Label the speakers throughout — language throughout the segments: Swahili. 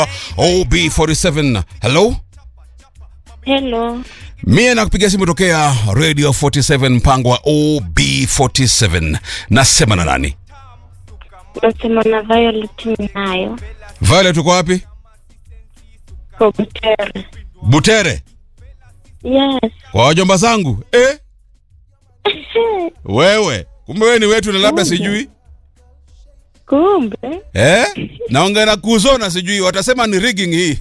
Speaker 1: OB47. Hello?
Speaker 2: Hello.
Speaker 1: Mie nakupigia simu tokea Radio 47 mpango wa OB47. Nasema na nani?
Speaker 2: Nasema na Violet Minayo.
Speaker 1: Violet uko wapi?
Speaker 2: Kobutere.
Speaker 1: Butere.
Speaker 2: Yes.
Speaker 1: Kwa wajomba zangu. Eh? Wewe. Kumbe wewe ni wetu na labda
Speaker 2: Kumbe.
Speaker 1: sijui.
Speaker 2: Kumbe.
Speaker 1: Eh? Naongea na kuzona sijui watasema ni rigging hii.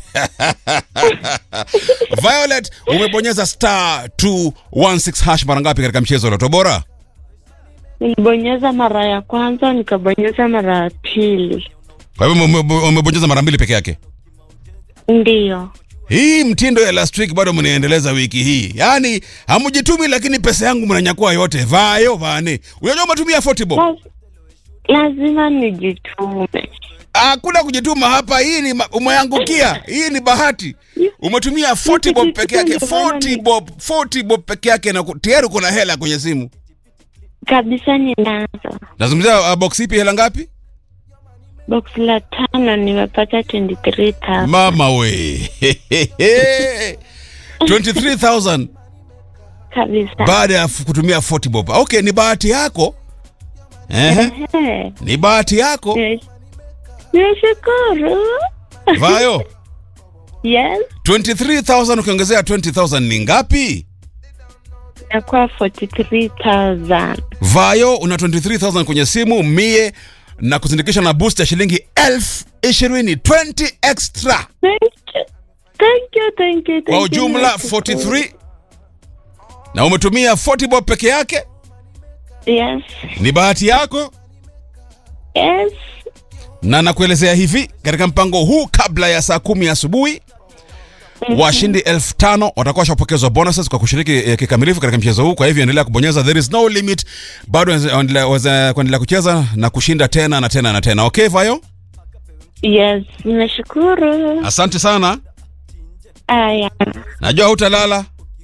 Speaker 1: Violet umebonyeza star 216 hash mara ngapi katika mchezo wa Loto Bora?
Speaker 2: Nilibonyeza mara ya kwanza, nikabonyeza mara ya pili.
Speaker 1: Kwa hivyo ume- ume- umebonyeza mara mbili peke yake.
Speaker 2: Ndiyo.
Speaker 1: Hii mtindo ya last week bado mnaendeleza wiki hii. Yaani hamjitumi lakini pesa yangu mnanyakua yote. Vayo vane. Unajua umetumia 40 bob.
Speaker 2: Laz- Lazima nijitume.
Speaker 1: Hakuna kujituma hapa. Hii ni ma- umeangukia. Hii ni bahati. Umetumia 40 bob peke yake. 40 bob, 40 bob peke yake na ku- tayari kuna hela kwenye simu.
Speaker 2: Kabisa ninazo.
Speaker 1: Nazungumzia uh, box ipi hela ngapi?
Speaker 2: Box la tano nimepata 23,000.
Speaker 1: Mama we. 23,000
Speaker 2: Kabisa.
Speaker 1: baada ya f- kutumia 40 bob. Okay, ni bahati yako. Ehe.
Speaker 2: Ehe.
Speaker 1: Ni bahati yako.
Speaker 2: Nimesh- Nimeshukuru.
Speaker 1: Vayo.
Speaker 2: Yes.
Speaker 1: 23,000 ukiongezea 20,000 ni ngapi?
Speaker 2: Nakuwa 43,000.
Speaker 1: Vayo una 23,000 kwenye simu mie na kuzindikisha na boost ya shilingi elfu ishirini 20 extra
Speaker 2: Thank you. Thank you, thank you, thank
Speaker 1: kwa
Speaker 2: you.
Speaker 1: ujumla
Speaker 2: Nimeshukuru.
Speaker 1: 43 na umetumia 40 bob peke yake.
Speaker 2: Yes.
Speaker 1: Ni bahati yako,
Speaker 2: Yes.
Speaker 1: na nakuelezea hivi katika mpango huu, kabla ya saa kumi asubuhi washindi elfu tano watakuwa washapokezwa bonuses kwa kushiriki eh, kikamilifu katika mchezo huu. Kwa hivyo endelea kubonyeza, there is no limit, bado endelea- waweza kuendelea kucheza na kushinda tena na tena na tena. Okay, Vayo,
Speaker 2: Yes. Nimeshukuru.
Speaker 1: asante sana.
Speaker 2: Aya.
Speaker 1: Najua hutalala.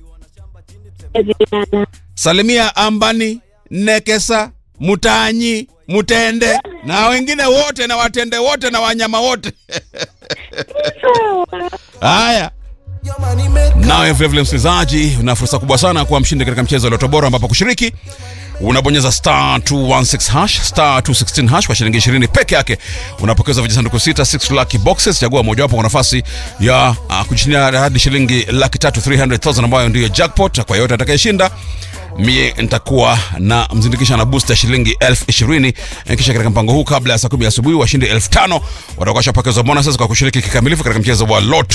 Speaker 1: Salimia Ambani, Nekesa, Mutanyi, Mutende na wengine wote na watende wote na wanyama wote.
Speaker 2: Sawa.
Speaker 1: Haya. Nawe vilevile msikilizaji, una fursa kubwa sana kuwa mshindi katika mchezo wa Loto Bora, ambapo kushiriki unabonyeza star 216 hash star 216 hash kwa shilingi 20 peke yake, unapokeza vijisanduku sita 6 lucky boxes. Chagua mojawapo kwa nafasi ya uh, kujishindia hadi shilingi laki tatu 300,000 ambayo ndiyo jackpot. Kwa yote atakayeshinda mie nitakuwa na mzindikisha na boost ya shilingi elfu ishirini kisha katika mpango huu kabla ya saa kumi asubuhi washindi elfu tano watakuwa washapokezwa bonuses kwa kushiriki kikamilifu katika mchezo wa Loto